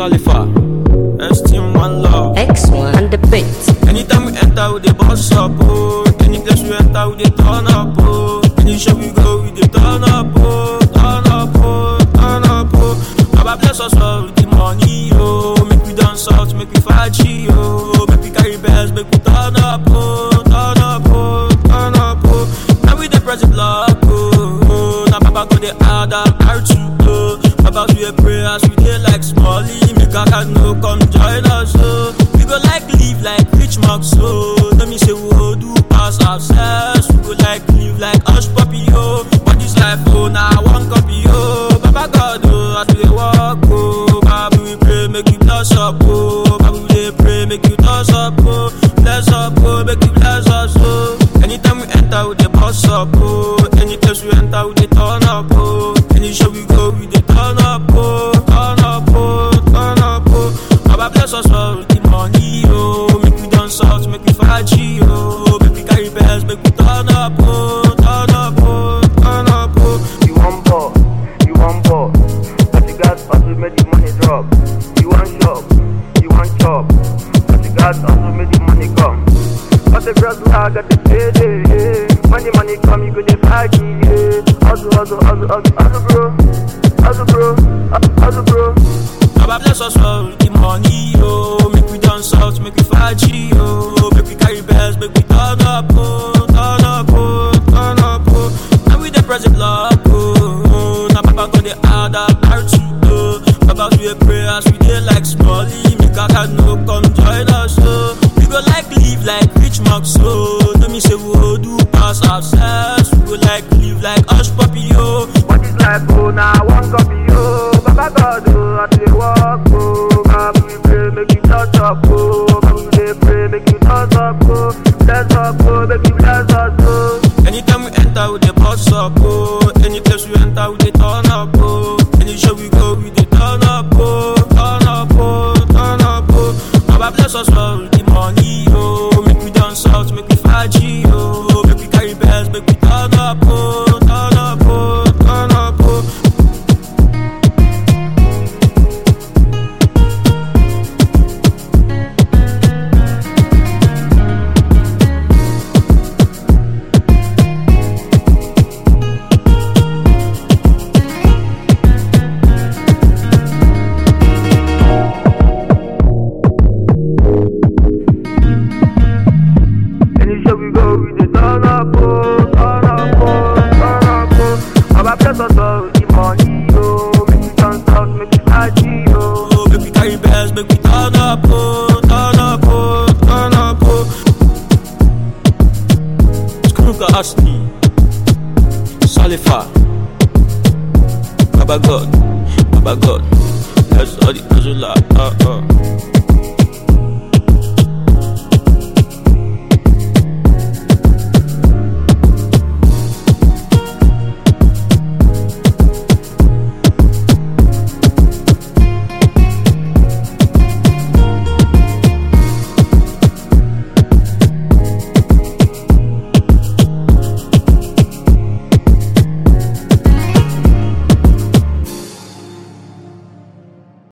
Solifa, Esteem One Love. X1 on the beat. Anytime we enter, we dey boss up, oh. Any place we enter, we dey turn up, oh. Any show we go, we dey turn up, oh. Turn up, oh. Turn up, oh. Baba bless us all with the money, oh. Make we dance out, make we fachi, oh. Make we carry bells, make we turn up, oh. Turn up, oh. Turn up, oh. Now we dey press the block, oh. Now Baba go dey add am R2, oh. Baba we dey pray as we dey like Smalley. Make a cat no come join us, oh. We go like live like rich marks, so Let me say we go do pass ourselves. We go like live like hush puppy, oh. But this life, oh, now one copy, oh. Baba God, oh, as we dey walk, oh. Baba we pray, make you bless up, oh. Baba we dey pray, make you bless up, oh. Bless up, oh, make you bless us, oh. Anytime we enter, we dey boss up, oh. Any place we enter, we dey turn up, oh. Any show we go, we dey turn up, oh. Turn up, oh. Turn up, oh. Baba bless us all with the money, oh. Make we dance out, make we fachi, oh. Make we carry bells, make we turn up, oh. Turn up, oh. Turn up, oh. You want ball, you want ball. But you got also make the money drop. You want shop, you want chop. But you got also make the money come. But the girls now got the payday. Yeah. Money, money come, you go the party. Yeah. Hustle, hustle, hustle, hustle, hustle, bro. Hustle, bro. Hustle, hustle, bro. Baba bless us all with the money, oh. Make we dance out, make we fachi, oh. Make we carry bells, make we turn up, oh. Turn up, oh. Turn up, oh. Now we dey press the block, oh. Now Baba go dey add up R2, oh. Baba we dey pray as we dey like Smalley. Make a cat no come join us, oh. We go like live like rich marks, oh. Let me say we go do pass ourselves. We go like live like hush puppy, oh. What is life, oh, now one copy, oh. Baba God, oh, I do the walk, oh. Baba we pray, make you touch up, oh. Baba we dey pray, make you touch up, oh. Bless up, oh, make you bless us, oh. Anytime we enter, we dey boss up, oh. Any place we enter, we dey turn up, oh. Any show we go, we dey turn up, oh. Turn up, oh. Turn up, oh. Baba bless us all with the money, oh. Make we dance out, make we fachi, oh. Make we carry bells, make we turn up, oh. Turn up, oh. Turn up, oh. Any show we go, we dey turn up, oh, turn up, oh, turn up, oh. Baba bless us all with the money, oh. Make we dance out, make we party, oh. oh. Make we carry bells, make we turn up, oh. Turn up, oh. Turn up, oh. Skruka Asni. Salifa. Baba God. Baba God. That's all the Azula. Uh, uh.